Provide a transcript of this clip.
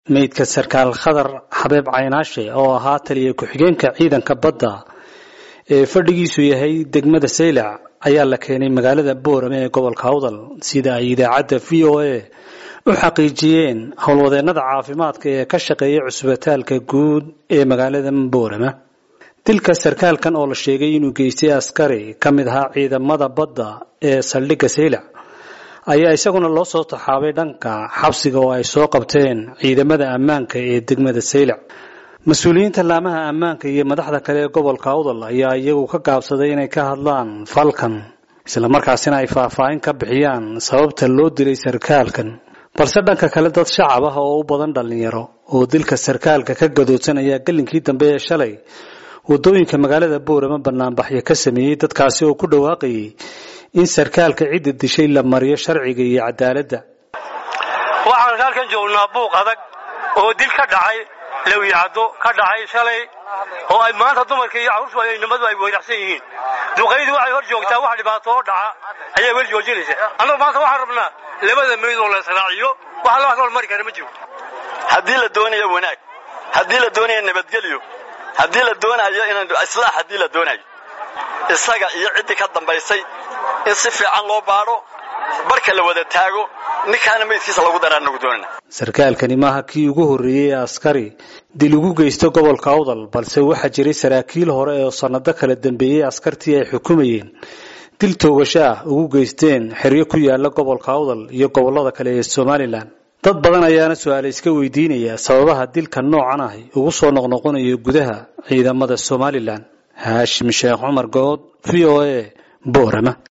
meydka sarkaal khadar xabeeb caynaashe oo ahaa taliya ku-xigeenka ciidanka badda ee fadhigiisu yahay degmada saylac ayaa la keenay magaalada boorame ee gobolka awdal sida ay idaacadda v o a u xaqiijiyeen howlwadeennada caafimaadka ee ka shaqeeya cusbitaalka guud ee magaalada boorame dilka sarkaalkan oo la sheegay inuu geystay askari ka mid ahaa ciidamada badda ee saldhigga saylac ayaa isaguna loo soo taxaabay dhanka xabsiga oo ay soo qabteen ciidamada ammaanka ee degmada saylac mas-uuliyiinta laamaha ammaanka iyo madaxda kale ee gobolka awdal ayaa iyagu ka gaabsaday inay ka hadlaan falkan islamarkaasina ay faahfaahin ka bixiyaan sababta loo dilay sarkaalkan balse dhanka kale dad shacab ah oo u badan dhallinyaro oo dilka sarkaalka ka gadoodsan ayaa gelinkii dambe ee shalay wadooyinka magaalada boorama banaanbaxyo ka sameeyey dadkaasi oo ku dhawaaqayay in sarkaalka cidda dishay la mariyo sharciga iyo cadaaladda waxaan halkan joognaa buuq adag oo dil ka dhacay lawyacaddo ka dhacay shalay oo ay maanta dumarka iyo carruurtu nimadu ay weyraxsan yihiin duqaydii waxay hor joogtaa wax dhibaato oo dhaca ayaa weli joojinaysa annagu maanta waxaan rabnaa labada meyd oo la israaciyo wax la hor mari kara ma jiro haddii la doonayo wanaag haddii la doonayo nabadgelyo haddii la doonayo inaan islaax haddii la doonayo isaga iyo ciddii ka dambaysay in si fiican loo baadho barka la wada taago ninkaana meydkiisa lagu daraa nagu doonana sarkaalkani maaha kii ugu horreeyey ee askari dil ugu geysta gobolka awdal balse waxaa jiray saraakiil hore oo sannado kala dambeeyey askartii ay xukumayeen dil toogasho ah ugu geysteen xeryo ku yaala gobolka awdal iyo gobollada kale ee somalilan dad badan ayaana su-aale iska weydiinaya sababaha dilka noocan ahi ugu soo noqnoqonayo gudaha ciidamada somalilan haashim sheekh cumar good v o a boorama